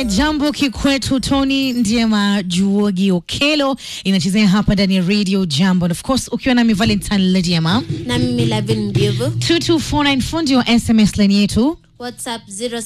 jambo kikwetu Tony Ndiema Juogi Okelo inachezea hapa ndani ya Radio Jambo, and of course ukiwa nami Valentine Lediema na mimi Lavin Mbivu 22494 ndio SMS line yetu. whatsapp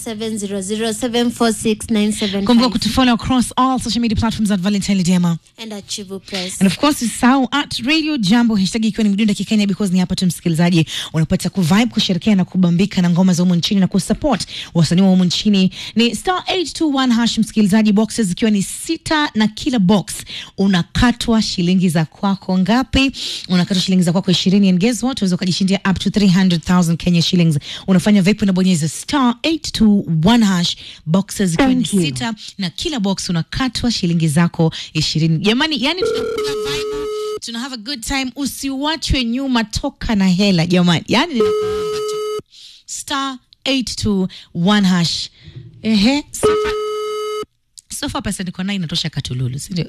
0700746975 Kumbuka kutufollow across all social media platforms at Valentine Lediema. and Achivu Press And of course usisahau at Radio Jambo hashtag ikiwa ni mdunda kikenya because ni hapa tu msikilizaji unapata kuvibe kusherekea na kubambika na ngoma za humu nchini na kusupport wasanii wa humu nchini ni star 821 hash msikilizaji boxes zikiwa ni sita na kila box unakatwa shilingi za kwako ngapi unakatwa shilingi za kwako 20 and guess what unaweza ukajishindia up to 300,000 Kenya shillings unafanya vipi unabonyeza star 821 hash boxes zikiwa ni sita na kila box unakatwa shilingi zako ishirini jamani yani tunakupa vibe tuna have a good time usiwachwe nyuma toka na hela jamani yani ninakuomba tu star 821 hash ehe sofa sofa pesa niko nayo inatosha katululu sindio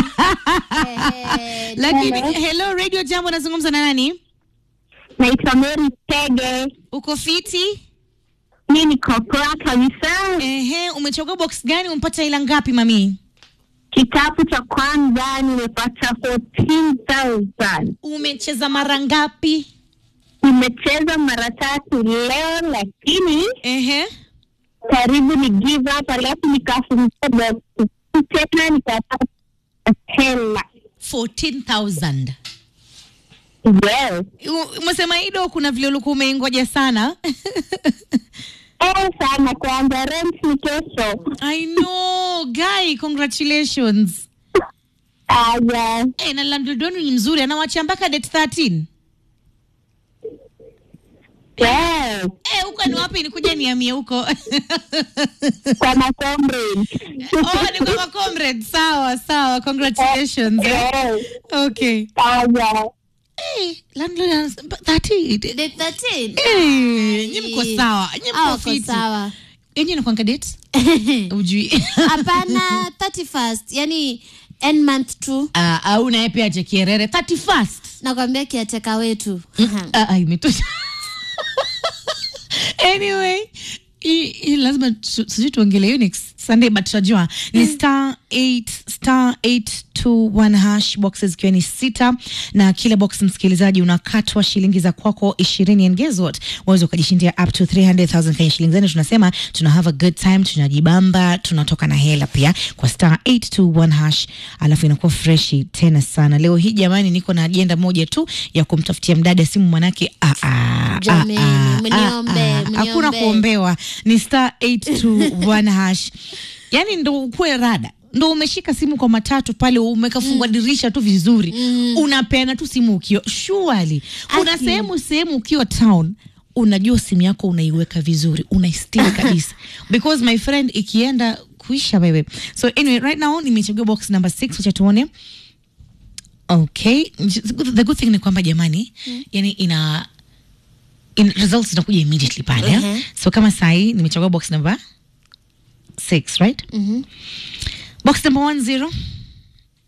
lakini hello radio jambo nazungumza na nani Naitwa Mary Tege. uko fiti Mi niko poa kabisa. ehe umechagua box gani umpata ila ngapi mami Kitabu cha kwanza nimepata 14,000. umecheza mara ngapi Nimecheza mara tatu leo, lakini ehe karibu ni give up, alafu nikafungua box tena nikapata hela. 14000 Yes. U- umesema ido kuna vile ulikuwa umeingoja sana Eh, sana kwanza rent ni kesho. i know guy congratulations Aya, hey, na landlord wenu ni mzuri anawachia mpaka date 13 yes. Eh, huko ni wapi nikuja niamie huko Kwa macomrade. oh, ni kwa comrade sawa sawa congratulations eh? Yes. okay Aya. hey, landlord anasema 13 Date 13 Eh, nyi mko sawa nyi Ah, mko uko fiti sawa yenye nakwanga date ujui hapana 31st yani end month tu Ah, au naye pia ache kierere 31st nakwambia kiateka wetu Ah, ah, imetosha anyway hii hii lazima tu- sijui tuongele hiyo next sunday but tutajua ni star 8 star 821 hash boxes ikiwa ni sita na kila box msikilizaji unakatwa shilingi za kwako ishirini and guess what waweza ukajishindia up to 300000 kenya shillings yani tunasema tuna have a good time tunajibamba tunatoka na hela pia kwa star 821 hash alafu inakuwa freshi tena sana leo hii jamani niko na ajenda moja tu ya kumtafutia mdada simu manake ah, ah, Jameni, ah, ah, mniombe, ah, ah. hakuna mniombe. kuombewa ni star 821 hash yani ndo ukuwe rada ndo umeshika simu kwa matatu pale umekafungwa dirisha tu vizuri unapeana tu simu ukiwa shuali kuna Aki. sehemu sehemu ukiwa town unajua simu yako unaiweka vizuri unaistiri kabisa because my friend ikienda kuisha wewe so anyway right now nimechagua box number 6 wacha tuone okay the good thing ni kwamba jamani yani ina in, results zinakuja immediately pale Mhm. so kama sahii nimechagua box number 6 right Mhm. box number 10